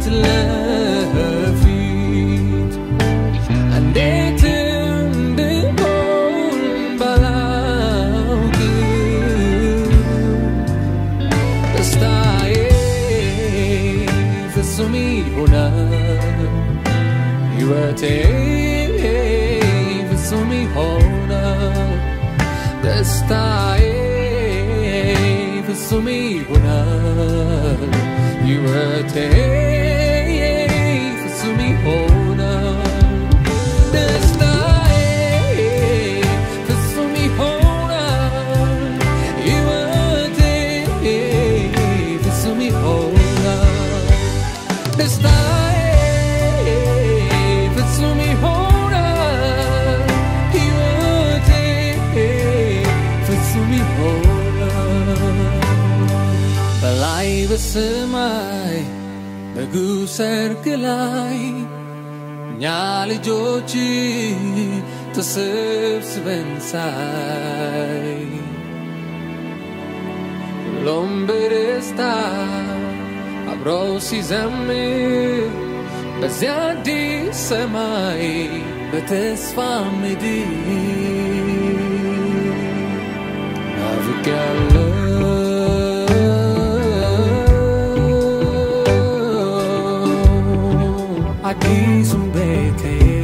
ፊት ለፊት እንዴት እንድሆን ባላውቅም ደስታዬ ፍጹም ይሆናል ሕይወቴ ፍጹም ይሆናል ደስታዬ ፍጹም ይሆናል ሕይወቴ ፍጹም ይሆናል ደስታዬ ፍጹም ይሆናል ሕይወቴ ፍጹም ይሆናል ደስታዬ ፍጹም ይሆናል ሕይወቴ ፍጹም ይሆናል በላይ በሰማይ ንጉሥ ሰርግ ላይ እኛ ልጆች ተሰብስበን ሳይ ሁሉም በደስታ አብሮ ሲዘምር በዚያ አዲስ ሰማይ በተስፋ ምድር ናፍቄያለሁ አዲሱን ቤቴ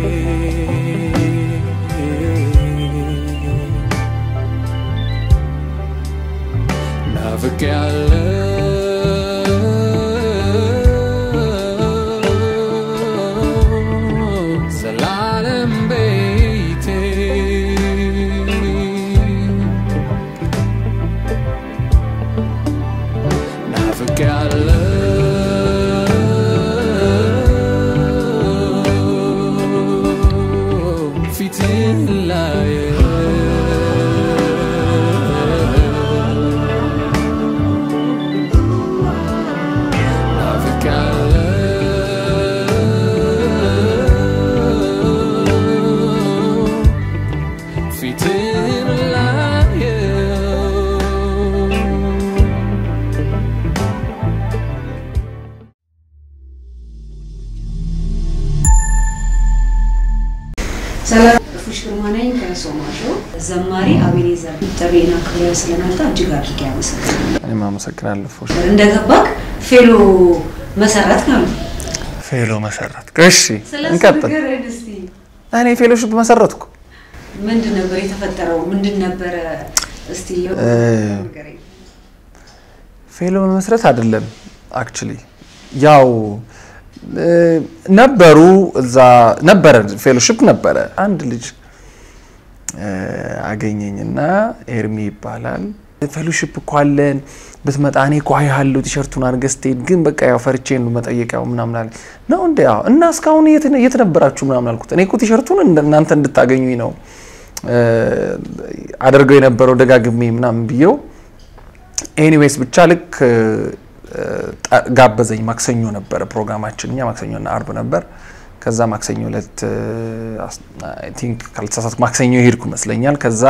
ናፍቄያለሁ ዘላለም ቤቴ ናፍቄያለሁ ፊትህን ላይ ናፍቄያለሁ ፊትህን ላየው ሰላም ፉሽ ግርማ ነኝ ከሶማሾ። ዘማሪ አቤኔዘር ጥሪና ክብረ ስለመጣ እጅግ አድርጌ አመሰግናለሁ። እኔም አመሰግናለሁ። ፎሽ እንደገባክ ፌሎ መሰረት ነው። ፌሎ መሰረት። እሺ እንቀጥል። ንገረን እስቲ እኔ ፌሎሽፕ መሰረትኩ። ምንድን ነበር የተፈጠረው? ምንድን ነበረ? እስቲ እ፣ ንገረኝ። ፌሎ መመስረት አይደለም አክቹሊ ያው እ፣ ነበሩ እዛ ነበረ ፌሎሽፕ ነበረ። አንድ ልጅ እ፣ አገኘኝና ኤርሚ ይባላል ፌሎሽፕ እኮ አለን ብትመጣ እኔ እኮ አያለሁ ቲሸርቱን አድርገህ ስትሄድ ግን በቃ ያው ፈርቼ ነው መጠየቂያው ምናምን አለ ነው እንደ ያው እና እስካሁን የት የት ነበራችሁ ምናምን አልኩት። እኔ እኮ ቲሸርቱን እንደ- እናንተ እንድታገኙኝ ነው እ፣ አደርገው የነበረው ደጋግሜ ምናምን ብዬው ኤኒዌይስ ብቻ ልክ እ፣ ጠ- ጋበዘኝ። ማክሰኞ ነበረ ፕሮግራማችን፣ እኛ ማክሰኞና አርብ ነበር። ከዛ ማክሰኞ ዕለት አይ ቲንክ ካልተሳሳትኩ ማክሰኞ ሄድኩ ይመስለኛል። ከዛ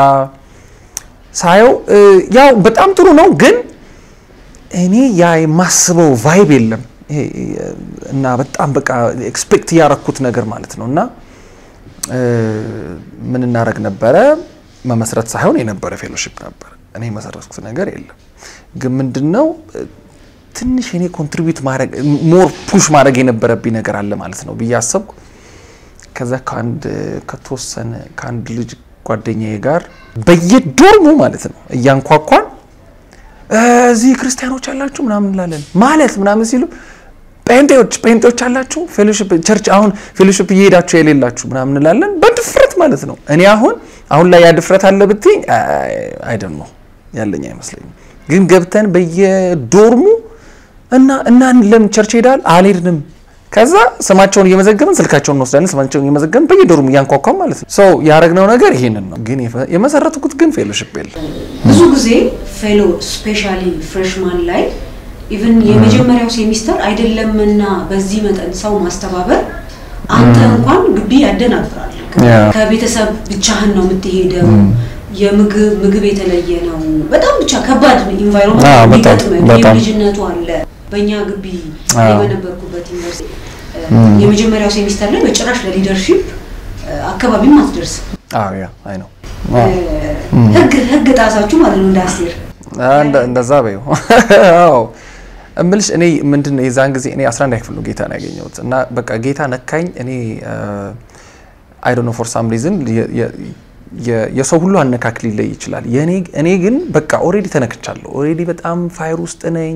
ሳየው እ፣ ያው በጣም ጥሩ ነው፣ ግን እኔ ያ የማስበው ቫይብ የለም ይሄ እ፣ እና በጣም በቃ ኤክስፔክት እያረኩት ነገር ማለት ነው እና እ፣ ምን እናደረግ ነበረ መመስረት ሳይሆን የነበረ ፌሎሺፕ ነበር። እኔ የመሰረትኩት ነገር የለም። ግን ምንድን ነው እ፣ ትንሽ እኔ ኮንትሪቢዩት ማድረግ ሞር ፑሽ ማድረግ የነበረብኝ ነገር አለ ማለት ነው ብዬ አሰብኩ። ከዛ ከአንድ ከተወሰነ ከአንድ ልጅ ጓደኛዬ ጋር በየዶርሙ ማለት ነው እያንኳኳን እ፣ እዚህ ክርስቲያኖች አላችሁ ምናምን እንላለን ማለት ምናምን ሲሉ ጴንጤዎች ጴንጤዎች አላችሁ ፌሎሺፕ ቸርች አሁን ፌሎሺፕ እየሄዳችሁ የሌላችሁ ምናምን እንላለን በድፍረት ማለት ነው። እኔ አሁን አሁን ላይ ያ ድፍረት አለ ብትኝ አይደን ነው ያለኝ አይመስለኝም። ግን ገብተን በየዶርሙ እና እና ለምን ቸርች ሄዳል አልሄድንም። ከዛ ስማቸውን እየመዘገብን ስልካቸውን እንወስዳለን። ስማቸውን እየመዘገብን በየዶርሙ እያንኳኳም ማለት ነው። ሰው ያደረግነው ነገር ይሄንን ነው። ግን የፈ- የመሰረትኩት ግን ፌሎሺፕ የለም። ብዙ ጊዜ ፌሎ ስፔሻሊ ፍሬሽማን ላይ ኢቭን የመጀመሪያው ሴሚስተር አይደለምና በዚህ መጠን ሰው ማስተባበር አንተ እንኳን ግቢ ያደናግራል። ያ። ከቤተሰብ ብቻህን ነው የምትሄደው። የምግብ ምግብ የተለየ ነው። በጣም ብቻ ከባድ አዎ፣ ኢንቫይሮንመንት በጣም፣ የሚገጥም በጣም። ልጅነቱ አለ። በእኛ ግቢ እኔ በነበርኩበት ዩኒቨርሲቲ የመጀመሪያው ሴሚስተር ላይ በጭራሽ ለሊደርሺፕ አካባቢም አትደርስም። አዎ ያ አይ ነው ህግ ህግ ጣሳችሁ ማለት ነው እንደ አስቴር እንደዛ በይው። አዎ እምልሽ እኔ ምንድን ነው የዛን ጊዜ እኔ 11 ክፍል ነው ጌታን ያገኘሁት እና በቃ ጌታ ነካኝ። እኔ አይ ዶንት ኖ ፎር ሳም ሪዝን የሰው ሁሉ አነካክ ሊለይ ይችላል። የኔ እኔ ግን በቃ ኦሬዲ ተነክቻለሁ። ኦሬዲ በጣም ፋይር ውስጥ ነኝ።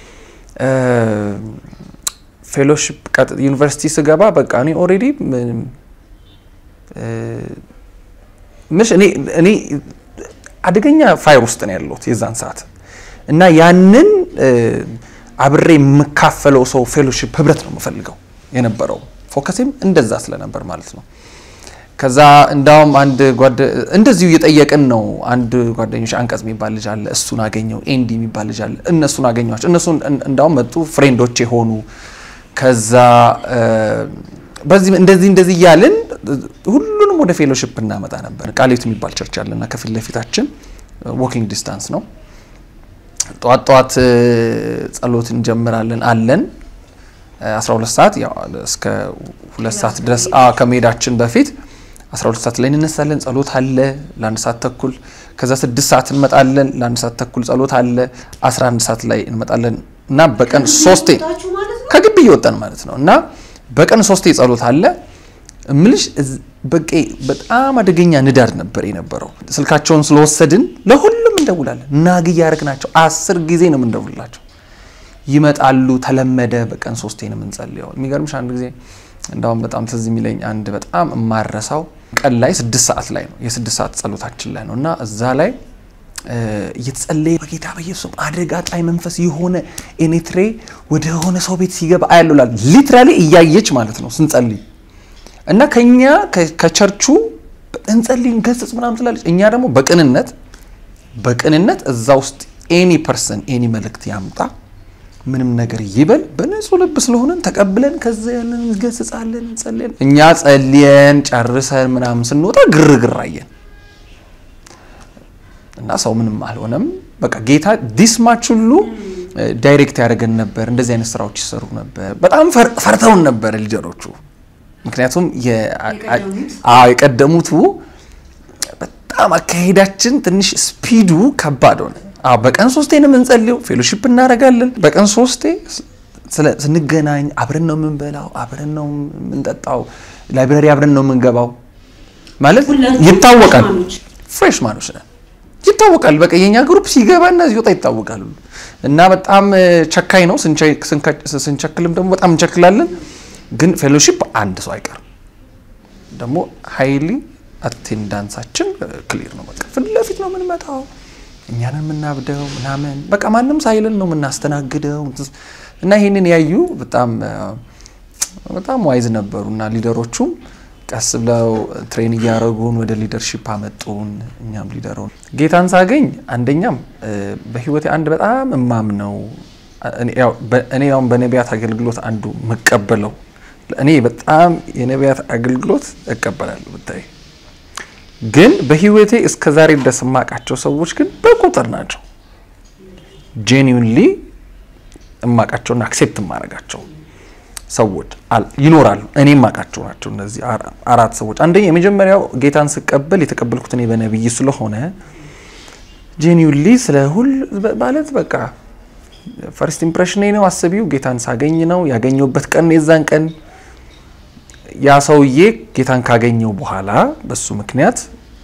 ፌሎሺፕ ዩኒቨርሲቲ ስገባ በቃ እኔ ኦሬዲ ምሽ እኔ እኔ አደገኛ ፋይር ውስጥ ነው ያለሁት የዛን ሰዓት እና ያንን አብሬ የምካፈለው ሰው ፌሎሺፕ ህብረት ነው የምፈልገው የነበረው ፎከሴም እንደዛ ስለነበር ማለት ነው። ከዛ እንዳውም አንድ ጓደ እንደዚሁ እየጠየቅን ነው። አንድ ጓደኞች አንቀጽ የሚባል ልጅ አለ፣ እሱን አገኘው። ኤንዲ የሚባል ልጅ አለ፣ እነሱን አገኘኋቸው። እነሱ እንዳውም መጡ፣ ፍሬንዶቼ ሆኑ። ከዛ በዚህ እንደዚህ እንደዚህ እያልን ሁሉንም ወደ ፌሎሺፕ እናመጣ ነበር። ቃሊቱ የሚባል ቸርች አለና ከፊት ለፊታችን ዎኪንግ ዲስታንስ ነው። ጠዋት ጠዋት ጸሎት እንጀምራለን አለን 12 ሰዓት ያው እስከ ሁለት ሰዓት ድረስ ከመሄዳችን በፊት 12 ሰዓት ላይ እንነሳለን። ጸሎት አለ ለአንድ ሰዓት ተኩል። ከዛ 6 ሰዓት እንመጣለን ለአንድ ሰዓት ተኩል ጸሎት አለ። 11 ሰዓት ላይ እንመጣለን እና በቀን ሶስቴ ከግቢ እየወጣን ማለት ነው እና በቀን ሶስቴ ጸሎት አለ። እምልሽ በቃ በጣም አደገኛ ንዳድ ነበር የነበረው። ስልካቸውን ስለወሰድን ለሁሉም እንደውላለን። ናግ እያደረግናቸው አስር ጊዜ ነው የምንደውላቸው። ይመጣሉ። ተለመደ። በቀን ሶስቴ ነው የምንጸልየው። የሚገርምሽ አንድ ጊዜ እንዳውም በጣም ትዝ የሚለኝ አንድ በጣም የማረሳው ቀን ላይ ስድስት ሰዓት ላይ ነው የስድስት ሰዓት ጸሎታችን ላይ ነው እና እዛ ላይ እየተጸለየ በጌታ በኢየሱስ አደጋ ጣይ መንፈስ የሆነ ኤኔትሬ ወደ ሆነ ሰው ቤት ሲገባ አያለላል ሊትራሊ እያየች ማለት ነው ስንጸልይ እና ከኛ ከቸርቹ እንጸልይ እንገስጽ ምናምን ስላለች እኛ ደግሞ በቅንነት በቅንነት እዛ ውስጥ ኤኒ ፐርሰን ኤኒ መልእክት ያምጣ ምንም ነገር ይበል በንጹህ ልብ ስለሆነን ተቀብለን ከዛ ያለን እንገስጻለን፣ እንጸልያለን። እኛ ጸልየን ጨርሰን ምናምን ስንወጣ ግርግር አየን እና ሰው ምንም አልሆነም። በቃ ጌታ ዲስማች ሁሉ ዳይሬክት ያደርገን ነበር። እንደዚህ አይነት ስራዎች ይሰሩ ነበር። በጣም ፈርተውን ነበር ሊደሮቹ። ምክንያቱም የቀደሙቱ በጣም አካሄዳችን ትንሽ ስፒዱ ከባድ ሆነ። አዎ በቀን ሶስቴ ነው የምንጸልየው። ፌሎሺፕ እናደርጋለን። በቀን ሶስቴ ስንገናኝ አብረን ነው የምንበላው፣ አብረን ነው የምንጠጣው፣ ላይብረሪ አብረን ነው የምንገባው። ማለት ይታወቃል። ፍሬሽ ማኖች ነን፣ ይታወቃል። በቃ የኛ ግሩፕ ሲገባ እና ሲወጣ ይታወቃል። እና በጣም ቸካኝ ነው። ስንቸክልም ደግሞ በጣም እንቸክላለን። ግን ፌሎሺፕ አንድ ሰው አይቀርም። ደግሞ ሀይሊ አቴንዳንሳችን ክሊር ነው። በቃ ፊት ለፊት ነው የምንመጣው እኛንን የምናብደው ምናምን በቃ ማንም ሳይልን ነው የምናስተናግደው። እና ይህንን ያዩ በጣም በጣም ዋይዝ ነበሩ እና ሊደሮቹም ቀስ ብለው ትሬን እያደረጉን ወደ ሊደርሺፕ አመጡን። እኛም ሊደረው ጌታን ሳገኝ አንደኛም በህይወቴ አንድ በጣም እማም ነው እኔ ያውን በነቢያት አገልግሎት አንዱ መቀበለው እኔ በጣም የነቢያት አገልግሎት እቀበላለሁ ብታይ ግን በህይወቴ እስከ ዛሬ ድረስ የማውቃቸው ሰዎች ግን በቁጥር ናቸው። ጄኒውንሊ የማውቃቸውና አክሴፕት የማደርጋቸው ሰዎች ይኖራሉ። እኔ የማውቃቸው ናቸው እነዚህ አራት ሰዎች። አንደኛ የመጀመሪያው ጌታን ስቀበል የተቀበልኩት እኔ በነብይ ስለሆነ ጄኒውንሊ ስለ ሁል ማለት በቃ ፈርስት ኢምፕሬሽን ነው። አስቢው ጌታን ሳገኝ ነው ያገኘሁበት ቀን የዛን ቀን ያ ሰውዬ ጌታን ካገኘው በኋላ በሱ ምክንያት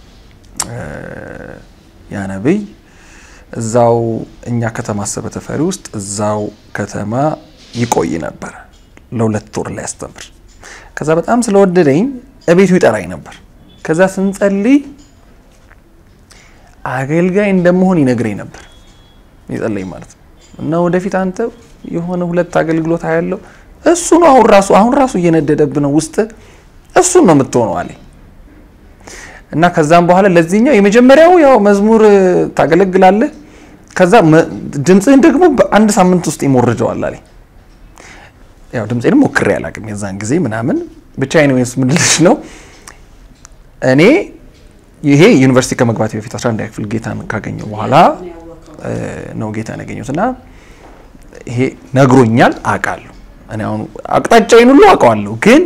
ያ ነብይ እዛው እኛ ከተማ አሰበ ተፈሪ ውስጥ እዛው ከተማ ይቆይ ነበር ለሁለት ወር ላይ ያስተምር። ከዛ በጣም ስለወደደኝ እቤቱ ይጠራኝ ነበር። ከዛ ስንጸልይ አገልጋይ እንደመሆን ይነግረኝ ነበር ይጸለይ ማለት ነው። እና ወደፊት አንተ የሆነ ሁለት አገልግሎት ያለው እሱ ነው አሁን ራሱ አሁን ራሱ እየነደደብ ነው ውስጥ እሱን ነው የምትሆነው አለኝ። እና ከዛም በኋላ ለዚህኛው የመጀመሪያው ያው መዝሙር ታገለግላለህ፣ ከዛ ድምፅህን ደግሞ በአንድ ሳምንት ውስጥ ይሞርጀዋል አለኝ። ያው ድምፄንም ሞክሬ አላውቅም የዛን ጊዜ ምናምን ብቻ ኤኒዌይስ ምልልሽ ነው እኔ ይሄ ዩኒቨርሲቲ ከመግባት በፊት 11 ክፍል ጌታን ካገኘው በኋላ ነው ጌታን ያገኘሁት እና ይሄ ነግሮኛል አውቃለሁ እኔ አሁን አቅጣጫዬን ሁሉ አውቀዋለሁ፣ ግን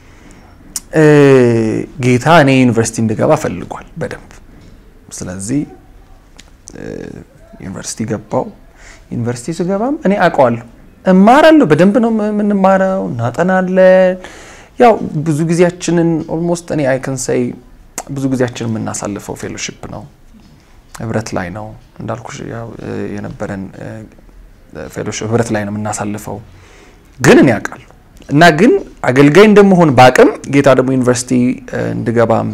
እ፣ ጌታ እኔ ዩኒቨርሲቲ እንድገባ ፈልጓል በደንብ። ስለዚህ እ፣ ዩኒቨርሲቲ ገባው። ዩኒቨርሲቲ ስገባም እኔ አውቀዋለሁ፣ እማራለሁ። በደንብ ነው የምንማረው፣ እናጠናለን። ያው ብዙ ጊዜያችንን ኦልሞስት እኔ አይከንሳይ ብዙ ጊዜያችንን የምናሳልፈው ፌሎሺፕ ነው ህብረት ላይ ነው እንዳልኩሽ ያው እ፣ የነበረን ፌሎሺፕ ህብረት ላይ ነው የምናሳልፈው። ግን እኔ ያውቃለሁ እና ግን አገልጋይ እንደመሆን በአቅም ጌታ ደግሞ ዩኒቨርሲቲ እ፣ እንድገባም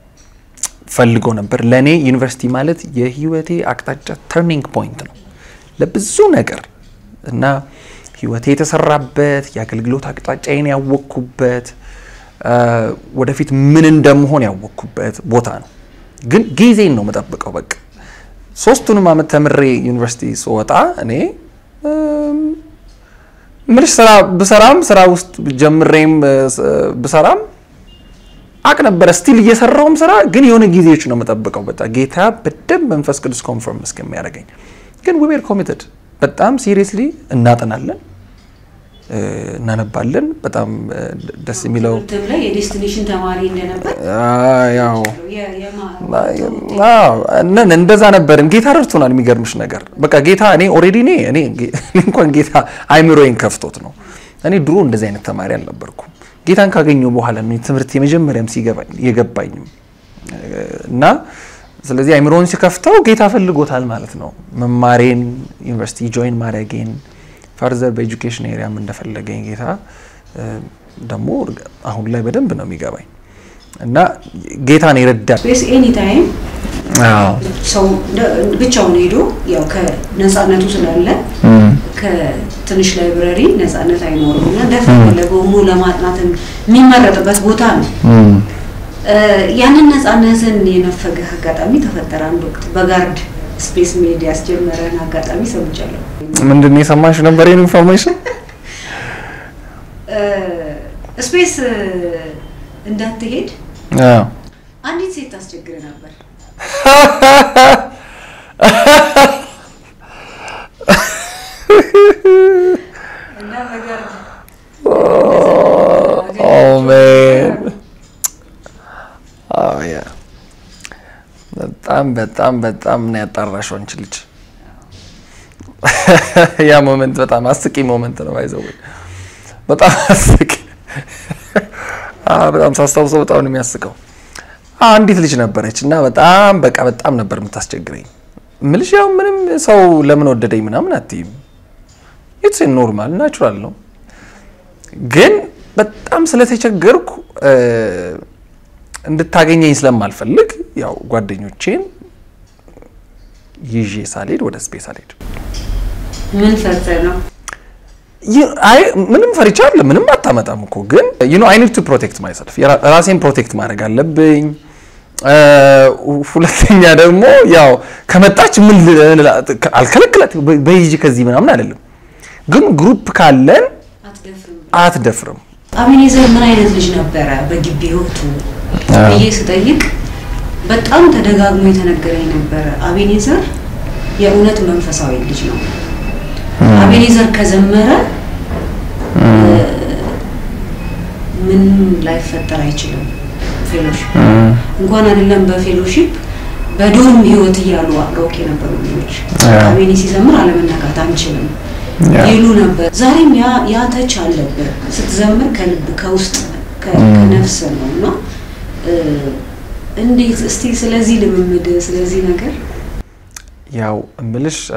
ፈልጎ ነበር። ለእኔ ዩኒቨርሲቲ ማለት የህይወቴ አቅጣጫ ተርኒንግ ፖይንት ነው ለብዙ ነገር እና ህይወቴ የተሰራበት የአገልግሎት አቅጣጫዬን ያወቅኩበት እ፣ ወደፊት ምን እንደምሆን ያወቅኩበት ቦታ ነው። ግን ጊዜን ነው የምጠብቀው። በቃ ሶስቱንም አመት ተምሬ ዩኒቨርሲቲ ስወጣ እኔ እም፣ ምልሽ ስራ ብሰራም ስራ ውስጥ ጀምሬም እ፣ ስ- ብሰራም አቅ ነበረ ስቲል እየሰራውም ስራ ግን የሆነ ጊዜዎች ነው የምጠብቀው። በቃ ጌታ በደንብ መንፈስ ቅዱስ ኮንፈርም እስከሚያደርገኝ ግን ዊ ዌር ኮሚትድ በጣም ሲሪየስሊ እናጠናለን እ፣ እናነባለን። በጣም እ፣ ደስ የሚለው ትምህርትም ላይ የዴስቲኔሽን ተማሪ እንደነበር አ፣ ያው የ- የማ- አዎ ነን እንደዛ ነበርን። ጌታ ረድቶናል። የሚገርምሽ ነገር በቃ ጌታ እኔ ኦልሬዲ እኔ እኔ እኔ እንኳን ጌታ አይምሮዬን ከፍቶት ነው። እኔ ድሮ እንደዚህ አይነት ተማሪ አልነበርኩም። ጌታን ካገኘሁ በኋላ ነው ትምህርት የመጀመሪያም ሲገባኝ የገባኝም እና ስለዚህ አይምሮን ሲከፍተው ጌታ ፈልጎታል ማለት ነው። መማሬን ዩኒቨርሲቲ ጆይን ማድረጌን ፈርዘር በኤጁኬሽን ኤሪያም እንደፈለገኝ ጌታ እ፣ ደግሞ አሁን ላይ በደንብ ነው የሚገባኝ እና ጌታን ይረዳል። ስፔስ ኤኒ ታይም አዎ ሰው እንደ- ብቻውን ሄዶ ያው ከነፃነቱ ስላለ ከትንሽ ላይብረሪ ነፃነት አይኖርም እና እንደፈለገው ሆኖ ለማጥናት የሚመረጥበት ቦታ ነው። እ፣ ያንን ነፃነትን የነፈገህ አጋጣሚ ተፈጠረ። አንድ ወቅት በጋርድ ስፔስ ሜድ ያስጀመረን አጋጣሚ ሰምቻለሁ። ምንድን ነው የሰማሽ ነበር ይሄን ኢንፎርሜሽን? እ፣ ስፔስ እ፣ እንዳትሄድ አዎ አንዲት ሴት ታስቸግር ነበር። እና በጋርድ ኦ ሜን ኦ ያ በጣም በጣም በጣም ነው ያጣራሽው አንቺ ልጅ። ያ ሞመንት በጣም አስቂ ሞመንት ነው። ባይዘው በጣም አስቂ አ በጣም ሳስታውሰው በጣም ነው የሚያስቀው። አንዲት ልጅ ነበረች እና በጣም በቃ በጣም ነበር የምታስቸግረኝ። ምልሽ ያው ምንም ሰው ለምን ወደደኝ ምናምን አትይም። ኢትስ ኖርማል ናቹራል ነው። ግን በጣም ስለተቸገርኩ እ፣ እንድታገኘኝ ስለማልፈልግ ያው ጓደኞቼን ይዤ ሳልሄድ ወደ ስፔስ አልሄድ ምን ፈርተህ ነው? ይ- አይ ምንም ፈሪቻ አለ ምንም አታመጣም እኮ ግን ዩ ኖ አይ ኒድ ቱ ፕሮቴክት ማይሰልፍ ራሴን ፕሮቴክት ማድረግ አለብኝ። እ፣ ሁለተኛ ደግሞ ያው ከመጣች ምን ልላ- አልከለክላት በይጂ ከዚህ ምናምን አይደለም፣ ግን ግሩፕ ካለን አትደፍርም። አትደፍርም። አቤኔዘር ምን አይነት ልጅ ነበረ በግቢ ህይወቱ አዎ። ብዬ ስጠይቅ በጣም ተደጋግሞ የተነገረኝ ነበረ። አቤኔዘር የእውነት መንፈሳዊ ልጅ ነው። አቤኔዘር ከዘመረ እ፣ ምንም ላይፈጠር አይችልም። ፌሎሺፕ እንኳን አይደለም በፌሎሺፕ በዶርም ህይወት እያሉ አብረውክ የነበሩ ልጆች አዎ። አቤኔ ሲዘምር አለመነካት አንችልም ያ። ይሉ ነበር። ዛሬም ያ ያ ተች አለብህ ስትዘምር ከልብ ከውስጥ ከ- ከነፍስ ነው እና እ፣ እንዴት እስቲ ስለዚህ ልምምድ ስለዚህ ነገር ያው እምልሽ እ፣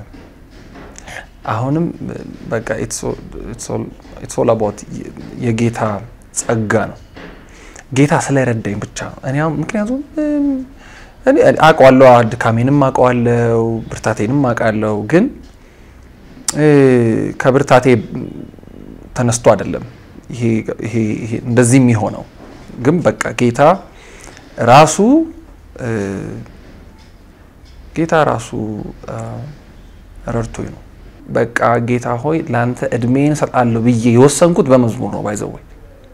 አሁንም እ፣ በቃ ኢትስ ኦል አባውት የጌታ ጸጋ ነው። ጌታ ስለረዳኝ ብቻ ነው። እኔ አሁን ምክንያቱም እም፣ እኔ አውቀዋለሁ፣ ድካሜንም አውቀዋለሁ፣ ብርታቴንም አውቃለሁ። ግን እ፣ ከብርታቴ ተነስቶ አይደለም ይሄ ይሄ ይሄ እንደዚህ የሚሆነው ግን በቃ ጌታ ራሱ እ፣ ጌታ ራሱ አ፣ ረድቶኝ ነው። በቃ ጌታ ሆይ ለአንተ እድሜን እሰጣለሁ ብዬ የወሰንኩት በመዝሙር ነው። ባይዘወይ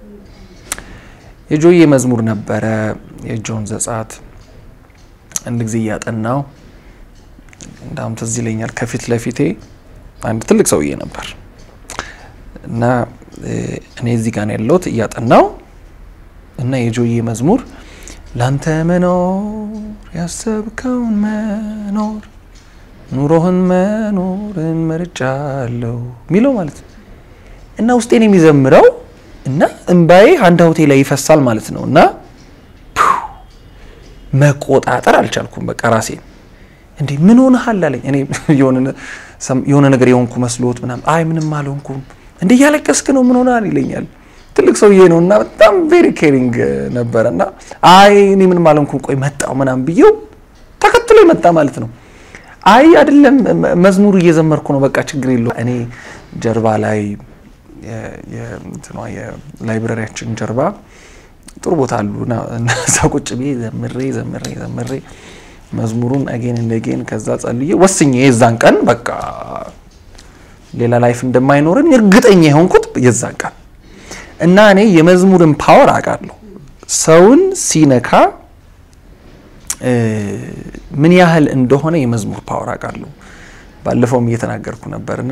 የጆዬ መዝሙር ነበረ የጆን ዘጸአት አንድ ጊዜ እያጠናው እንዳውም ትዝ ይለኛል ከፊት ለፊቴ አንድ ትልቅ ሰውዬ ነበር እና እ፣ እኔ እዚህ ጋር ነው ያለሁት እያጠናው እና የጆዬ መዝሙር ላንተ መኖር ያሰብከውን መኖር ኑሮህን መኖርን መርጫለሁ የሚለው ማለት ነው። እና ውስጤን የሚዘምረው እና እንባዬ አንድ ሀውቴ ላይ ይፈሳል ማለት ነው እና ፑ፣ መቆጣጠር አልቻልኩም። በቃ ራሴን እንዴ ምን ሆነሃል አለኝ። እኔ የሆነ ነ- ሰም- የሆነ ነገር የሆንኩ መስሎት ምናምን አይ ምንም አልሆንኩም እንዴ እያለቀስክ ነው ምን ሆነሃል ይለኛል። ትልቅ ሰውዬ ነው እና በጣም ቬሪ ኬሪንግ ነበረ እና አይ እኔ ምንም አልሆንኩም ቆይ መጣው ምናምን ብዬው ተከትሎ መጣ ማለት ነው። አይ አይደለም መ- መዝሙሩ እየዘመርኩ ነው በቃ ችግር የለው እኔ ጀርባ ላይ የ- የ- እንትኗ የላይብረሪያችን ጀርባ ጥሩ ቦታ አሉ እና እና እዛ ቁጭ ብዬ ዘምሬ ዘምሬ ዘምሬ መዝሙሩን አጌን እንደጌን ከዛ ጸልዬ ወስኜ የዛን ቀን በቃ ሌላ ላይፍ እንደማይኖረን እርግጠኛ የሆንኩት የዛን ቀን እና እኔ የመዝሙርን ፓወር አውቃለሁ። ሰውን ሲነካ እ፣ ምን ያህል እንደሆነ የመዝሙር ፓወር አውቃለሁ። ባለፈውም እየተናገርኩ ነበር እና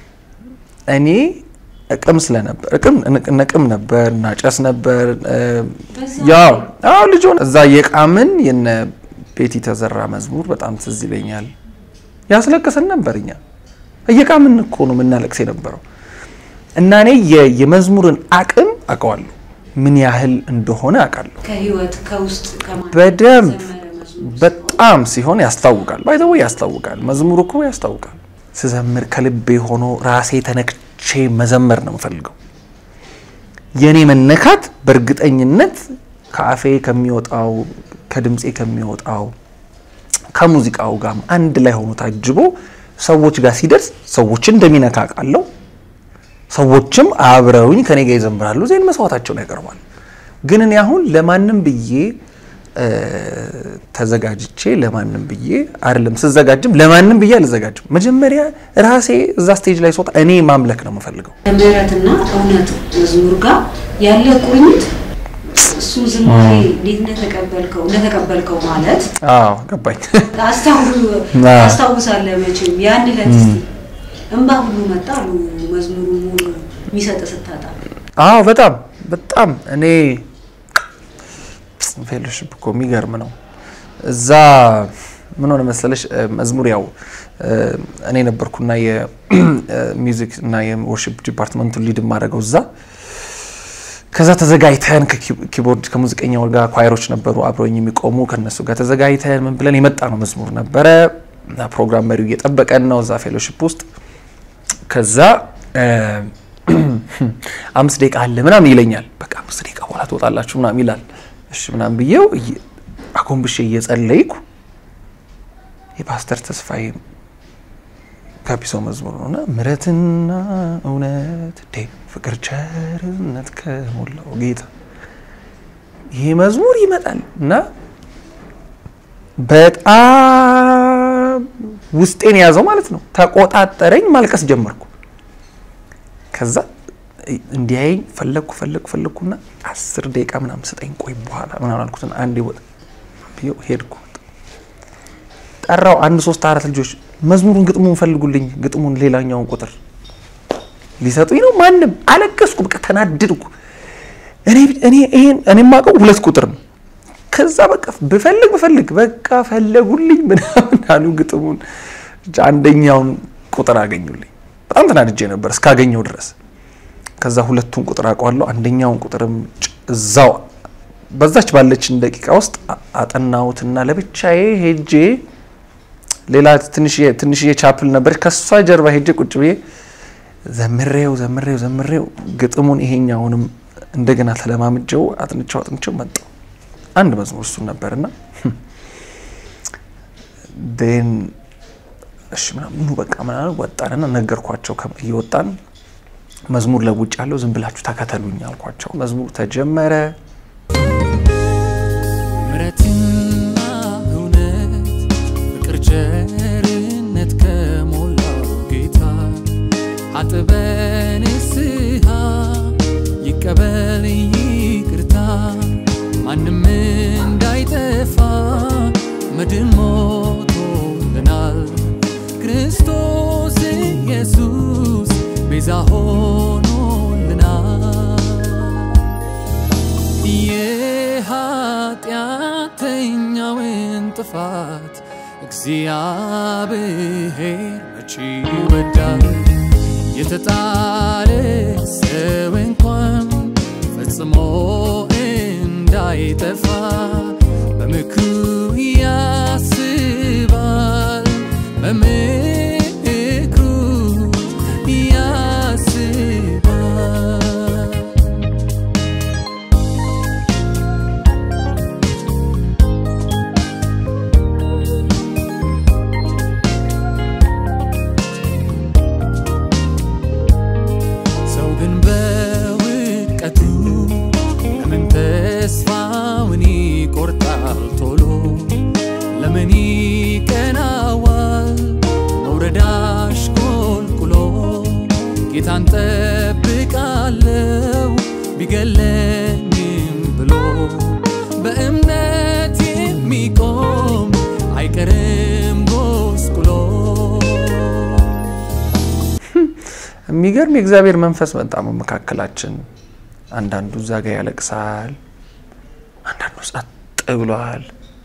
እኔ እቅም ስለነበር እቅም ነቅም ነበር እናጨስ ነበር እ፣ ያው አዎ ልጅ ሆነ እዛ የቃምን የነ ቤቲ ተዘራ መዝሙር በጣም ትዝ ይለኛል። ያስለቅሰን ነበር እኛ እየቃምን እኮ ነው የምናለቅስ የነበረው እና እኔ የ- የመዝሙርን አቅም አውቀዋለሁ ምን ያህል እንደሆነ አውቃለሁ። ከህይወት ከውስጥ ከማን በደንብ ዘመረ መዝሙር በጣም ሲሆን ያስታውቃል። ባይዘው ያስታውቃል። መዝሙር እኮ ያስታውቃል። ስዘምር ከልቤ ሆኖ ራሴ ተነክቼ መዘመር ነው የምፈልገው። የእኔ መነካት በእርግጠኝነት ከአፌ ከሚወጣው ከድምፄ ከሚወጣው ከሙዚቃው ጋር አንድ ላይ ሆኖ ታጅቦ ሰዎች ጋር ሲደርስ ሰዎችን እንደሚነካ ቃለው ሰዎችም አብረውኝ ከኔ ጋር ይዘምራሉ። ዜን መስዋዕታቸውን ያቀርባል። ግን እኔ አሁን ለማንም ብዬ እ፣ ተዘጋጅቼ ለማንም ብዬ አይደለም ስዘጋጅም ለማንም ብዬ አልዘጋጅም። መጀመሪያ ራሴ እዛ ስቴጅ ላይ ስወጣ እኔ ማምለክ ነው የምፈልገው። ከምህረትና እውነት መዝሙር ጋር ያለ ቁርኝት እሱ ዝማሬ እንዴት እንደተቀበልከው እንደተቀበልከው ማለት አዎ ገባኝ። አስታው- አዎ። አስታውሳለህ መቼም ያን ዕለት እስቲ እንባ ሁሉ መጣ አሉ መዝሙሩ ሙሉ የሚሰጥ ስታጣ አዎ በጣም በጣም እኔ ፌሎሺፕ እኮ የሚገርም ነው። እዛ ምን ሆነ መሰለሽ እ፣ መዝሙር ያው እ፣ እኔ ነበርኩና የሚውዚክ እና የወርሺፕ ዲፓርትመንቱን ሊድ ማድረገው እዛ ከዛ ተዘጋጅተን ከኪቦርድ ከሙዚቀኛው ጋር ኳይሮች ነበሩ አብረውኝ የሚቆሙ ከነሱ ጋር ተዘጋጅተን ምን ብለን የመጣ ነው መዝሙር ነበረ እና ፕሮግራም መሪው እየጠበቀን ነው እዛ ፌሎሺፕ ውስጥ ከዛ እ፣ አምስት ደቂቃ አለ ምናምን ይለኛል። በቃ አምስት ደቂቃ በኋላ ትወጣላችሁ ምናምን ይላል። እሺ ምናምን ብዬው እየ- አጎንብሼ እየጸለይኩ የፓስተር ተስፋዬ ጋቢሶ መዝሙር ነው እና ምሕረትና እውነት እንዴ ፍቅር ቸርነት ከሞላው ጌታ ይሄ መዝሙር ይመጣል እና በጣም ውስጤን የያዘው ማለት ነው። ተቆጣጠረኝ፣ ማልቀስ ጀመርኩ። ከዛ እንዲያየኝ ፈለግኩ ፈለግኩ ፈለግኩና አስር ደቂቃ ምናምን ስጠኝ ቆይ በኋላ ምናምን አልኩትና አንዴ ወጣ ብዬው ሄድኩ። ጠራው አንድ ሶስት አራት ልጆች መዝሙሩን ግጥሙን ፈልጉልኝ፣ ግጥሙን ሌላኛውን ቁጥር ሊሰጡኝ ነው። ማንም አለቀስኩ፣ በቃ ተናደድኩ። እኔ እኔ ይሄን እኔ የማውቀው ሁለት ቁጥር ነው። ከዛ በቃ ብፈልግ ብፈልግ በቃ ፈለጉልኝ ምናምን አሉ። ግጥሙን አንደኛውን ቁጥር አገኙልኝ። በጣም ተናድጄ ነበር እስካገኘው ድረስ። ከዛ ሁለቱን ቁጥር አውቀዋለሁ። አንደኛውን ቁጥርም ጭ- እዛው በዛች ባለችን ደቂቃ ውስጥ አ- አጠናሁትና ለብቻዬ ሄጄ ሌላ ትንሽዬ ትንሽዬ ቻፕል ነበረች ከሷ ጀርባ ሄጄ ቁጭ ብዬ ዘምሬው ዘምሬው ዘምሬው ግጥሙን ይሄኛውንም እንደገና ተለማምጀው አጥንቸው አጥንቸው መጣው። አንድ መዝሙር እሱን ነበርና ን እሺ ምናምን ኑ በቃ ምናምን ወጣንና ነገርኳቸው። ከ- እየወጣን መዝሙር ለውጭ ያለው ዝም ብላችሁ ተከተሉኝ አልኳቸው። መዝሙር ተጀመረ። ምሕረትና እውነት ፍቅር ቸርነት ከሞላው ጌታ አጥበን ንስሐ ይቀበል ይቅርታ ማንም እንዳይጠፋ መድን ሞቶልናል ክርስቶስ ኢየሱስ ቤዛ ሆኖልናል። የኃጢአተኛውን ጥፋት እግዚአብሔር መቼ ይወዳል? የተጣለ ሰው እንኳን ፈጽሞ እንዳይጠፋ በምክሩ ያስባል፣ በምክሩ ያስባል። ሰው ግን በውድቀቱ ለምን ተስፋውን ይቆርጣል ቶሎ? ለምን ይቀናዋል መውረድ አሽቆልቁሎ? ጌታን ጠብቃለው ቢገለኝም ብሎ በእምነት የሚቆም አይቀርም ጎስቁሎ። የሚገርም የእግዚአብሔር መንፈስ መጣ በመካከላችን። አንዳንዱ እዛ ጋ ያለቅሳል፣ አንዳንዱ ጸጥ ብሏል።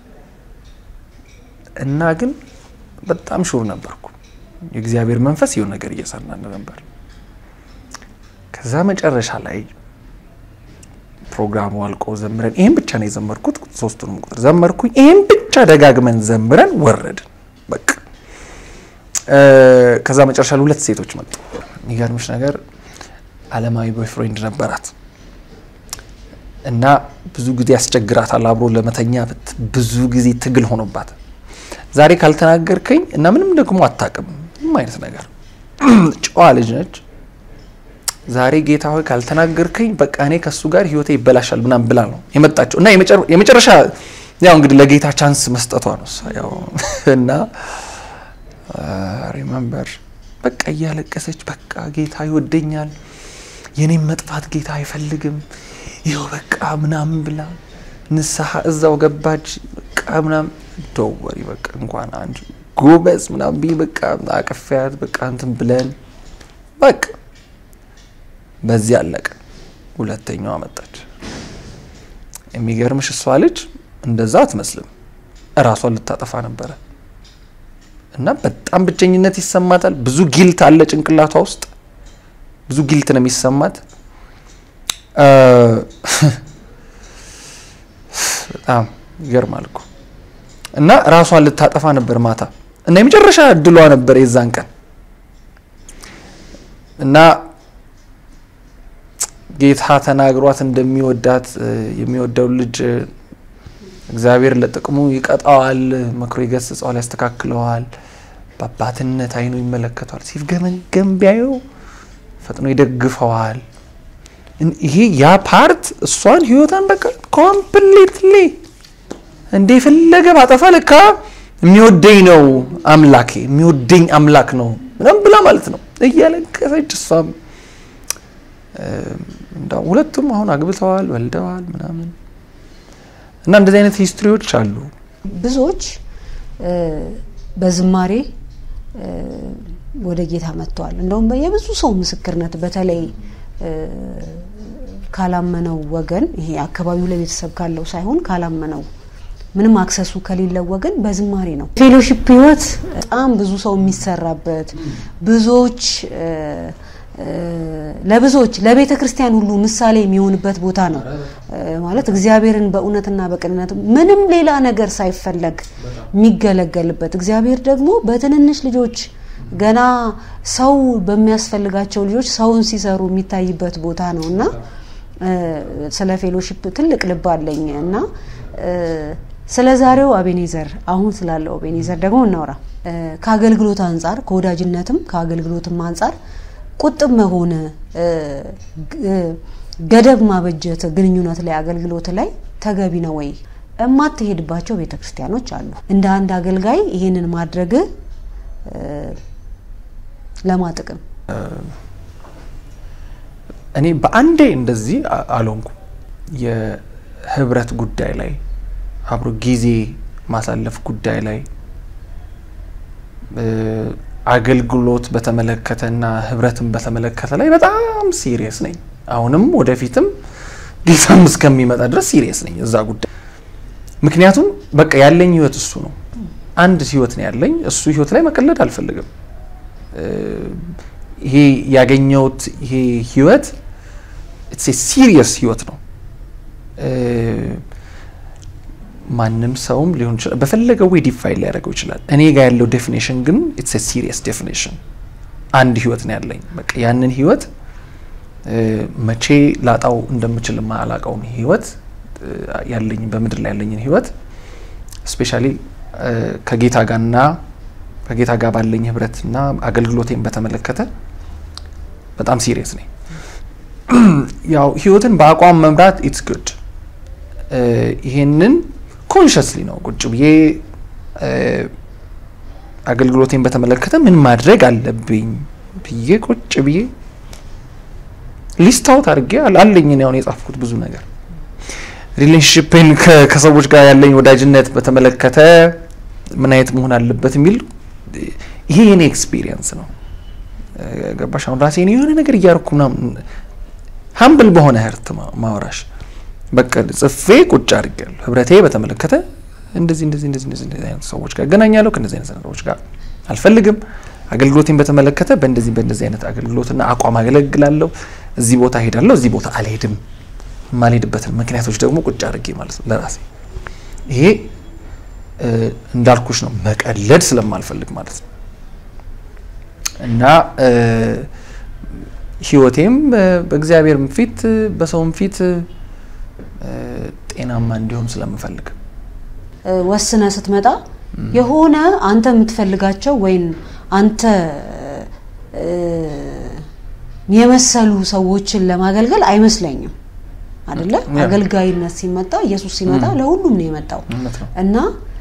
እና ግን በጣም ሹር ነበርኩ የእግዚአብሔር መንፈስ ይሁን ነገር እየሰራ ነበር። ከዛ መጨረሻ ላይ ፕሮግራሙ አልቆ ዘምረን ይህን ብቻ ነው የዘመርኩት። ሶስቱንም ቁጥር ዘመርኩኝ። ይህን ብቻ ደጋግመን ዘምረን ወረድን። በቃ ከዛ መጨረሻ ላይ ሁለት ሴቶች መጡ። የሚገርምሽ ነገር አለማዊ ቦይፍሬንድ ነበራት እና ብዙ ጊዜ ያስቸግራታል አብሮ ለመተኛ ብዙ ጊዜ ትግል ሆኖባት ዛሬ ካልተናገርከኝ እና ምንም ደግሞ አታውቅም ምንም አይነት ነገር ጨዋ ልጅ ነች። ዛሬ ጌታ ሆይ ካልተናገርከኝ በቃ እኔ ከእሱ ጋር ህይወቴ ይበላሻል ምናምን ብላ ነው የመጣችው እና የመጨረሻ ያው እንግዲህ ለጌታ ቻንስ መስጠቷ ነው እሷ ያው እና ሪመምበር በቃ እያለቀሰች በቃ ጌታ ይወደኛል፣ የኔም መጥፋት ጌታ አይፈልግም፣ ይኸው በቃ ምናምን ብላ ንስሐ እዛው ገባች። በቃ ምናምን ደወሪ በቃ እንኳን አንድ ጎበዝ ምናምን ብዬ በቃ አቅፌያት በቃ እንትን ብለን በቃ በዚህ አለቀ። ሁለተኛዋ መጣች። የሚገርምሽ እሷ ልጅ እንደዛ አትመስልም፣ እራሷን ልታጠፋ ነበረ። እና በጣም ብቸኝነት ይሰማታል። ብዙ ጊልት አለ ጭንቅላቷ ውስጥ ብዙ ጊልት ነው የሚሰማት። በጣም ይገርማል እኮ እና ራሷን ልታጠፋ ነበር ማታ እና የመጨረሻ እድሏ ነበር የዛን ቀን እና ጌታ ተናግሯት እንደሚወዳት የሚወደው ልጅ እግዚአብሔር ለጥቅሙ ይቀጣዋል፣ መክሮ ይገስጸዋል፣ ያስተካክለዋል፣ በአባትነት አይኑ ይመለከተዋል። ሲፍገመገም ቢያየው ፈጥኖ ይደግፈዋል። ይሄ ያ ፓርት እሷን ህይወቷን በቃ ኮምፕሊትሊ እንደ የፈለገ ባጠፋ ለካ የሚወደኝ ነው አምላኬ የሚወደኝ አምላክ ነው ምናምን ብላ ማለት ነው እያለቀሰች እሷም ሁለቱም አሁን አግብተዋል ወልደዋል ምናምን እና እንደዚህ አይነት ሂስትሪዎች አሉ። ብዙዎች በዝማሬ ወደ ጌታ መጥተዋል። እንደውም የብዙ ሰው ምስክርነት በተለይ ካላመነው ወገን ይሄ አካባቢው ላይ ቤተሰብ ካለው ሳይሆን ካላመነው ምንም አክሰሱ ከሌለው ወገን በዝማሬ ነው። ፌሎሺፕ ህይወት በጣም ብዙ ሰው የሚሰራበት ብዙዎች ለብዙዎች ለቤተ ክርስቲያን ሁሉ ምሳሌ የሚሆንበት ቦታ ነው። ማለት እግዚአብሔርን በእውነትና በቅንነት ምንም ሌላ ነገር ሳይፈለግ የሚገለገልበት እግዚአብሔር ደግሞ በትንንሽ ልጆች ገና ሰው በሚያስፈልጋቸው ልጆች ሰውን ሲሰሩ የሚታይበት ቦታ ነው እና ስለ ፌሎሺፕ ትልቅ ልብ አለኝ እና ስለ ዛሬው አቤኔዘር አሁን ስላለው አቤኔዘር ደግሞ እናውራ። ከአገልግሎት አንጻር ከወዳጅነትም ከአገልግሎትም አንጻር ቁጥብ መሆን ገደብ ማበጀት ግንኙነት ላይ አገልግሎት ላይ ተገቢ ነው ወይ? እማትሄድባቸው ቤተ ክርስቲያኖች አሉ። እንደ አንድ አገልጋይ ይሄንን ማድረግ ለማጥቅም እኔ በአንዴ እንደዚህ አልሆንኩም። የህብረት ጉዳይ ላይ አብሮ ጊዜ ማሳለፍ ጉዳይ ላይ አገልግሎት በተመለከተና ህብረትን በተመለከተ ላይ በጣም ሲሪየስ ነኝ። አሁንም ወደፊትም ጌታም እስከሚመጣ ድረስ ሲሪየስ ነኝ እዛ ጉዳይ። ምክንያቱም በቃ ያለኝ ህይወት እሱ ነው። አንድ ህይወት ነው ያለኝ። እሱ ህይወት ላይ መቀለድ አልፈልግም። ይሄ ያገኘሁት ይሄ ህይወት ሲሪየስ ህይወት ነው። ማንም ሰውም ሊሆን ይችላል በፈለገው ወይ ዲፋይን ሊያደርገው ይችላል። እኔ ጋር ያለው ዴፊኔሽን ግን ኢትስ ሲሪየስ ዴፊኔሽን። አንድ ህይወት ነው ያለኝ። በቃ ያንን ህይወት መቼ ላጣው እንደምችል ማላቀውን ህይወት ያለኝ በምድር ላይ ያለኝን ህይወት ስፔሻሊ ከጌታ ጋርና ከጌታ ጋር ባለኝ ህብረትና አገልግሎቴን በተመለከተ በጣም ሲሪየስ ነኝ። ያው ህይወትን በአቋም መምራት ኢትስ ጉድ። ይሄንን ኮንሽስሊ ነው ቁጭ ብዬ አገልግሎቴን በተመለከተ ምን ማድረግ አለብኝ ብዬ ቁጭ ብዬ ሊስት አውት አድርጌ አለኝ አሁን የጻፍኩት ብዙ ነገር ሪሌሽንሽፕን ከሰዎች ጋር ያለኝ ወዳጅነት በተመለከተ ምን አይነት መሆን አለበት የሚል ይሄ የኔ ኤክስፒሪየንስ ነው። ገባሽ? አሁን ራሴን የሆነ ነገር እያደረኩ ምናምን ሀምብል በሆነ ህርት ማወራሽ በቃ ጽፌ ቁጭ አድርጌያለሁ። ህብረቴ በተመለከተ እንደዚህ እንደዚህ እንደዚህ እንደዚህ እንደዚህ አይነት ሰዎች ጋር እገናኛለሁ፣ ከእነዚህ አይነት ሰዎች ጋር አልፈልግም። አገልግሎቴን በተመለከተ በእንደዚህ በእንደዚህ አይነት አገልግሎትና አቋም አገለግላለሁ። እዚህ ቦታ ሄዳለሁ፣ እዚህ ቦታ አልሄድም። የማልሄድበትን ምክንያቶች ደግሞ ቁጭ አድርጌ ማለት ነው ለራሴ ይሄ እንዳልኩሽ ነው መቀለድ ስለማልፈልግ ማለት ነው። እና ህይወቴም በእግዚአብሔርም ፊት በሰውም ፊት ጤናማ እንዲሆን ስለምፈልግ ወስነ ስትመጣ የሆነ አንተ የምትፈልጋቸው ወይም አንተ የመሰሉ ሰዎችን ለማገልገል አይመስለኝም። አይደለ? አገልጋይነት ሲመጣ ኢየሱስ ሲመጣ ለሁሉም ነው የመጣው እና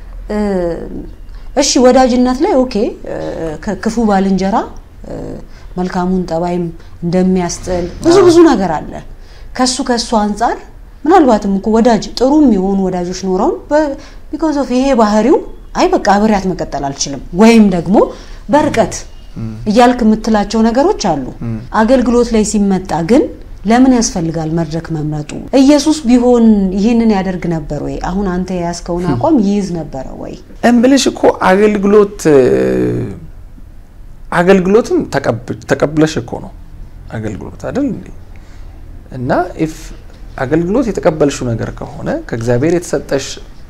እሺ ወዳጅነት ላይ ኦኬ ክፉ ባልንጀራ መልካሙን ጠባይም እንደሚያስጥል ብዙ ብዙ ነገር አለ። ከሱ ከሱ አንጻር ምናልባትም እኮ ወዳጅ ጥሩም የሆኑ ወዳጆች ኖረውን ቢኮዝ ኦፍ ይሄ ባህሪው አይ በቃ አብሬያት መቀጠል አልችልም ወይም ደግሞ በርቀት እያልክ የምትላቸው ነገሮች አሉ። አገልግሎት ላይ ሲመጣ ግን ለምን ያስፈልጋል መድረክ መምረጡ? ኢየሱስ ቢሆን ይህንን ያደርግ ነበር ወይ? አሁን አንተ የያዝከውን አቋም ይይዝ ነበረ ወይ? እምብልሽ እኮ አገልግሎት አገልግሎትም ተቀብለሽ እኮ ነው አገልግሎት አይደል እንዴ? እና ኢፍ አገልግሎት የተቀበልሽው ነገር ከሆነ ከእግዚአብሔር የተሰጠሽ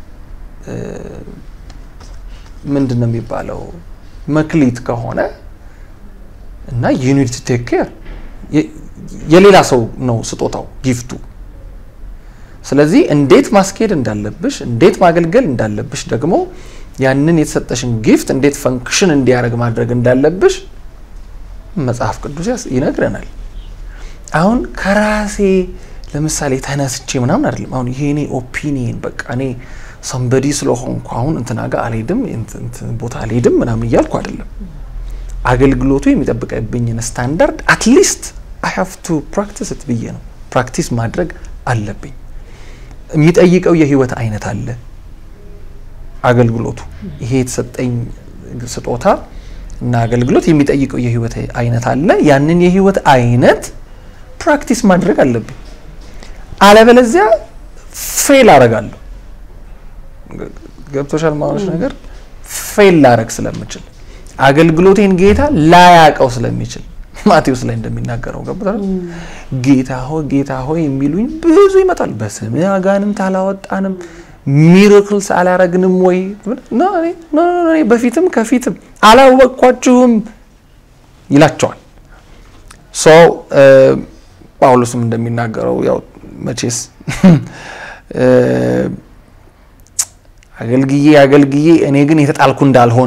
ምንድን ነው የሚባለው መክሊት ከሆነ እና ዩኒት ቴክ ኬር የሌላ ሰው ነው ስጦታው ጊፍቱ። ስለዚህ እንዴት ማስኬድ እንዳለብሽ እንዴት ማገልገል እንዳለብሽ ደግሞ ያንን የተሰጠሽን ጊፍት እንዴት ፈንክሽን እንዲያደርግ ማድረግ እንዳለብሽ መጽሐፍ ቅዱስ ይነግረናል። አሁን ከራሴ ለምሳሌ ተነስቼ ምናምን አይደለም። አሁን ይሄ እኔ ኦፒኒየን በቃ እኔ ሰንበዲ ስለሆንኩ አሁን እንትና ጋር አልሄድም ቦታ አልሄድም ምናምን እያልኩ አይደለም። አገልግሎቱ የሚጠብቅብኝን ስታንዳርድ አትሊስት አይ ሃቭ ቱ ፕራክቲስ ት ብዬ ነው ፕራክቲስ ማድረግ አለብኝ። የሚጠይቀው የህይወት አይነት አለ አገልግሎቱ ይሄ የተሰጠኝ ስጦታ እና አገልግሎት የሚጠይቀው የህይወት አይነት አለ። ያንን የህይወት አይነት ፕራክቲስ ማድረግ አለብኝ። አለበለዚያ ፌል አረጋለሁ። ገብቶሻል ማለሽ ነገር ፌል ላረግ ስለምችል አገልግሎቴን ጌታ ላያቀው ስለሚችል ማቴዎስ ላይ እንደሚናገረው ገብቶታል። ጌታ ሆይ ጌታ ሆይ የሚሉኝ ብዙ ይመጣል። በስምህ አጋንንት አላወጣንም ሚራክልስ አላረግንም ወይ? በፊትም ከፊትም አላወቅኳችሁም ይላቸዋል። ሶ ጳውሎስም እንደሚናገረው ያው መቼስ አገልግዬ አገልግዬ እኔ ግን የተጣልኩ እንዳልሆን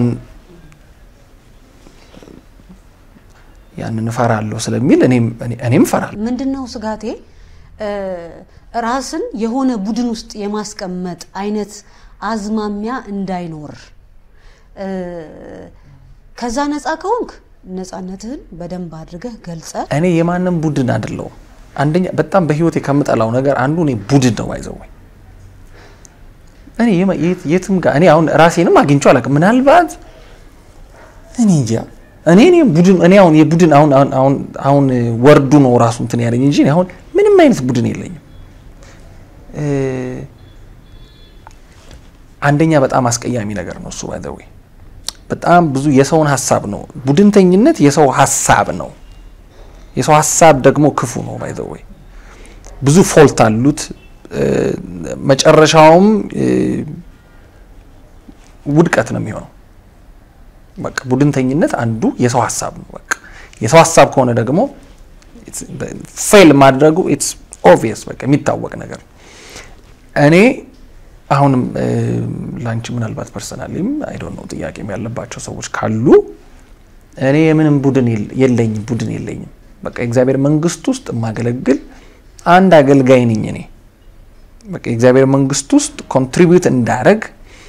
ያንን እፈራለሁ ስለሚል እኔም እፈራለሁ። ምንድን ነው ስጋቴ ራስን የሆነ ቡድን ውስጥ የማስቀመጥ አይነት አዝማሚያ እንዳይኖር ከዛ ነፃ ከሆንክ ነፃነትህን በደንብ አድርገህ ገልጸ እኔ የማንም ቡድን አይደለሁም። አንደኛ በጣም በህይወቴ ከምጠላው ነገር አንዱ እኔ ቡድን ነው አይዘው እኔ የትም ጋር እኔ አሁን ራሴንም አግኝቼው አላውቅም። ምናልባት እኔ እንጃ እኔ እኔ ቡድን እኔ አሁን የቡድን አሁን አሁን አሁን አሁን ወርዱ ነው ራሱ እንትን ያለኝ እንጂ እኔ አሁን ምንም አይነት ቡድን የለኝም። እ፣ አንደኛ በጣም አስቀያሚ ነገር ነው እሱ ባይ ዘ ዌይ በጣም ብዙ የሰውን ሀሳብ ነው። ቡድንተኝነት የሰው ሀሳብ ነው። የሰው ሀሳብ ደግሞ ክፉ ነው ባይ ዘ ዌይ ብዙ ፎልት አሉት። እ፣ መጨረሻውም እ፣ ውድቀት ነው የሚሆነው። በቃ ቡድንተኝነት አንዱ የሰው ሀሳብ ነው። በቃ የሰው ሀሳብ ከሆነ ደግሞ ፌል ማድረጉ ኢትስ ኦብቪየስ በቃ የሚታወቅ ነገር ነው። እኔ አሁንም እ፣ ላንቺ ምናልባት ፐርሰናሊም አይ ዶንት ኖ ጥያቄም ያለባቸው ሰዎች ካሉ እኔ የምንም ቡድን የለ- የለኝም ቡድን የለኝም። በቃ የእግዚአብሔር መንግስት ውስጥ የማገለግል አንድ አገልጋይ ነኝ እኔ በቃ የእግዚአብሔር መንግስት ውስጥ ኮንትሪቢዩት እንዳረግ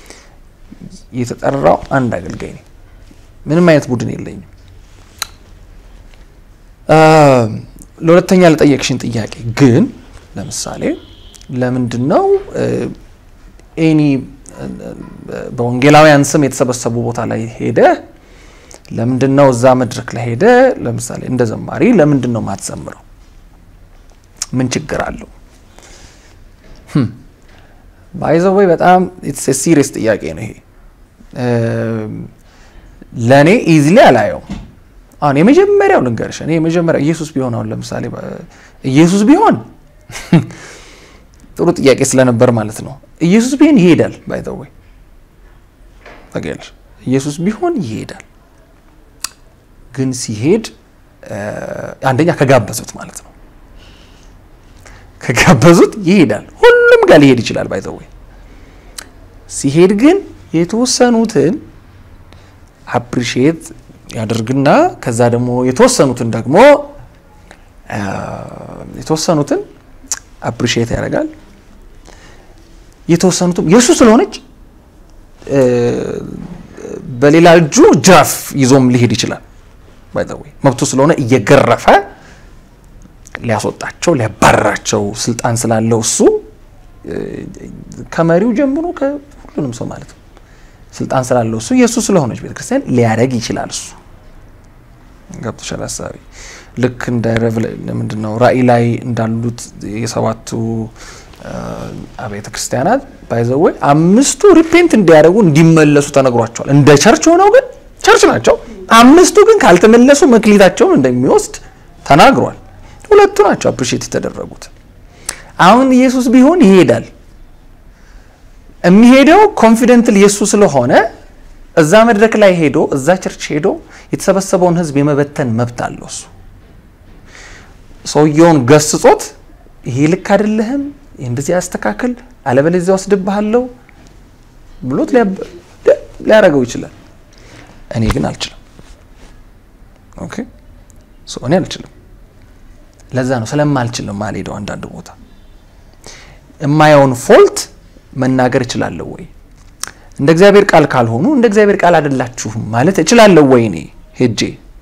የተጠራው አንድ አገልጋይ ነኝ። ምንም አይነት ቡድን የለኝም። አ፣ ለሁለተኛ ለጠየቅሽን ጥያቄ ግን ለምሳሌ ለምንድን ነው ኤኒ በወንጌላውያን ስም የተሰበሰቡ ቦታ ላይ ሄደ ለምንድን ነው እዛ መድረክ ላይ ሄደ ለምሳሌ እንደ ዘማሪ ለምንድን ነው ማትዘምረው? ምን ችግር አለው? ባይዘወይ በጣም ሲሪየስ ጥያቄ ነው ይሄ። ለእኔ ኢዝሊ አላየው። አሁን የመጀመሪያው ልንገርሽ፣ እኔ የመጀመሪያው ኢየሱስ ቢሆን አሁን ለምሳሌ ኢየሱስ ቢሆን ጥሩ ጥያቄ ስለነበር ማለት ነው። ኢየሱስ ቢሆን ይሄዳል። ባይ ዘ ወይ ታውቂያለሽ፣ ኢየሱስ ቢሆን ይሄዳል። ግን ሲሄድ አንደኛ ከጋበዙት ማለት ነው ከጋበዙት ይሄዳል። ሁሉም ጋር ሊሄድ ይችላል። ባይ ዘ ወይ ሲሄድ ግን የተወሰኑትን አፕሪሺየት ያደርግና ከዛ ደግሞ የተወሰኑትን ደግሞ የተወሰኑትን አፕሪሺየት ያደርጋል። የተወሰኑትም የእሱ ስለሆነች በሌላ እጁ ጅራፍ ይዞም ሊሄድ ይችላል። ባይ ዘ ወይ መብቱ ስለሆነ እየገረፈ ሊያስወጣቸው ሊያባረራቸው ስልጣን ስላለው እሱ ከመሪው ጀምሮ ከሁሉንም ሰው ማለት ነው ስልጣን ስላለው እሱ የእሱ ስለሆነች ቤተክርስቲያን ሊያደርግ ይችላል። እሱ ገብቶሻል ሀሳቢ ልክ እንደ ምንድን ነው ራእይ ላይ እንዳሉት የሰባቱ አብያተ ክርስቲያናት ባይዘወይ አምስቱ ሪፔንት እንዲያደርጉ እንዲመለሱ ተነግሯቸዋል። እንደ ቸርች ሆነው ግን ቸርች ናቸው። አምስቱ ግን ካልተመለሱ መክሊታቸውን እንደሚወስድ ተናግሯል። ሁለቱ ናቸው አፕሪሼት የተደረጉት። አሁን ኢየሱስ ቢሆን ይሄዳል። የሚሄደው ኮንፊደንትል የእሱ ስለሆነ እዛ መድረክ ላይ ሄዶ እዛ ቸርች ሄዶ የተሰበሰበውን ሕዝብ የመበተን መብት አለው። እሱ ሰውየውን ገስጾት ይሄ ልክ አይደለህም፣ እንደዚህ ያስተካክል፣ አለበለዚያ ወስድብሃለሁ ብሎት ሊያደርገው ይችላል። እኔ ግን አልችልም። ኦኬ እኔ አልችልም። ለዛ ነው ስለማልችል ነው የማልሄደው። አንዳንድ ቦታ የማየውን ፎልት መናገር እችላለሁ ወይ? እንደ እግዚአብሔር ቃል ካልሆኑ እንደ እግዚአብሔር ቃል አይደላችሁም ማለት እችላለሁ ወይ? እኔ ሄጄ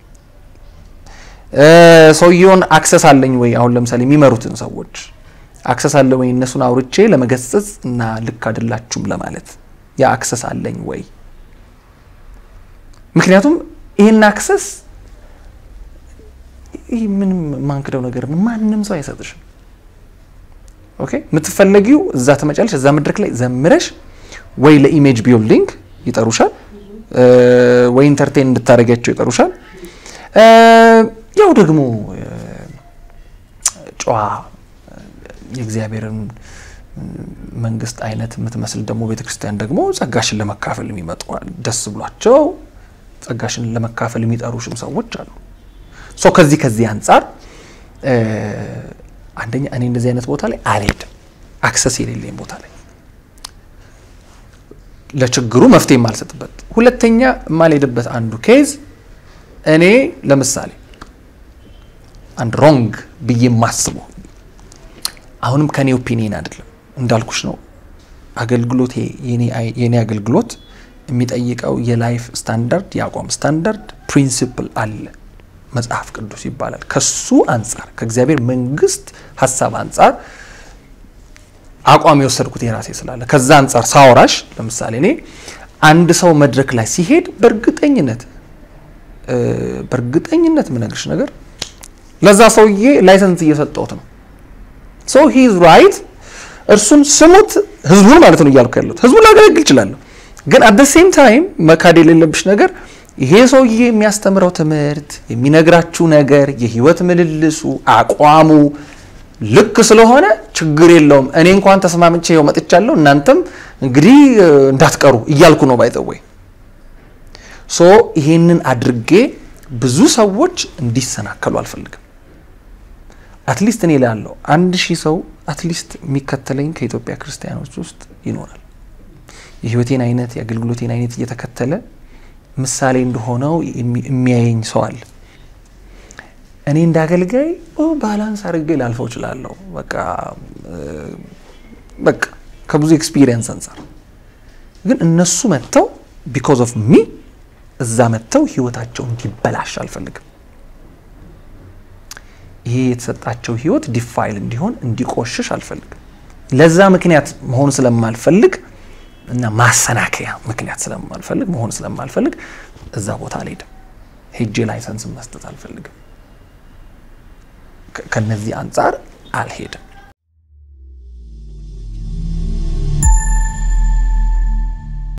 ሰውየውን አክሰስ አለኝ ወይ? አሁን ለምሳሌ የሚመሩትን ሰዎች አክሰስ አለ ወይ? እነሱን አውርቼ ለመገሰጽ እና ልክ አይደላችሁም ለማለት ያ አክሰስ አለኝ ወይ? ምክንያቱም ይህን አክሰስ ይህ ምንም የማንክደው ነገር ነው። ማንም ሰው አይሰጥሽም። ኦኬ የምትፈለጊው እዛ ትመጫለሽ፣ እዛ መድረክ ላይ ዘምረሽ ወይ ለኢሜጅ ቢልዲንግ ይጠሩሻል፣ ወይ ኢንተርቴን እንድታደርጊያቸው ይጠሩሻል። ያው ደግሞ ጨዋ የእግዚአብሔርን መንግስት አይነት የምትመስል ደግሞ ቤተክርስቲያን ደግሞ ጸጋሽን ለመካፈል የሚመጡ ደስ ብሏቸው ጸጋሽን ለመካፈል የሚጠሩሽም ሰዎች አሉ። ሶ ከዚህ ከዚህ አንጻር አንደኛ እኔ እንደዚህ አይነት ቦታ ላይ አልሄድም። አክሰስ የሌለኝ ቦታ ላይ ለችግሩ መፍትሄ የማልሰጥበት። ሁለተኛ የማልሄድበት አንዱ ኬዝ እኔ ለምሳሌ አንድ ሮንግ ብዬ የማስበው አሁንም ከኔ ኦፒኒየን አይደለም እንዳልኩሽ ነው። አገልግሎት የኔ አገልግሎት የሚጠይቀው የላይፍ ስታንዳርድ የአቋም ስታንዳርድ ፕሪንሲፕል አለ መጽሐፍ ቅዱስ ይባላል። ከሱ አንጻር ከእግዚአብሔር መንግስት ሀሳብ አንጻር አቋም የወሰድኩት የራሴ ስላለ ከዛ አንጻር ሳወራሽ፣ ለምሳሌ እኔ አንድ ሰው መድረክ ላይ ሲሄድ በእርግጠኝነት በእርግጠኝነት የምነግርሽ ነገር ለዛ ሰውዬ ላይሰንስ እየሰጠሁት ነው። ሶ ሂ ኢዝ ራይት። እርሱን ስሙት፣ ህዝቡን ማለት ነው እያልኩ ያለሁት ህዝቡን ላገለግል እችላለሁ። ግን አት ሴም ታይም መካድ የሌለብሽ ነገር ይሄ ሰውዬ የሚያስተምረው ትምህርት፣ የሚነግራችሁ ነገር፣ የህይወት ምልልሱ፣ አቋሙ ልክ ስለሆነ ችግር የለውም። እኔ እንኳን ተስማምቼ ይኸው መጥቻለሁ፣ እናንተም እንግዲህ እንዳትቀሩ እያልኩ ነው ባይዘወይ ሶ ይሄንን አድርጌ ብዙ ሰዎች እንዲሰናከሉ አልፈልግም። አትሊስት እኔ ላለው አንድ ሺህ ሰው አትሊስት የሚከተለኝ ከኢትዮጵያ ክርስቲያኖች ውስጥ ይኖራል። የህይወቴን አይነት የአገልግሎቴን አይነት እየተከተለ ምሳሌ እንደሆነው የሚያየኝ ሰው አለ። እኔ እንዳገልጋይ ባላንስ አድርጌ ላልፈው እችላለሁ። በቃ በቃ ከብዙ ኤክስፒሪየንስ አንጻር ግን እነሱ መጥተው ቢኮዝ ኦፍ ሚ እዛ መጥተው ህይወታቸው እንዲበላሽ አልፈልግም። ይሄ የተሰጣቸው ህይወት ዲፋይል እንዲሆን እንዲቆሽሽ አልፈልግም። ለዛ ምክንያት መሆን ስለማልፈልግ እና ማሰናከያ ምክንያት ስለማልፈልግ መሆን ስለማልፈልግ እዛ ቦታ አልሄድም። ሄጄ ላይሰንስ መስጠት አልፈልግም። ከነዚህ አንጻር አልሄድም።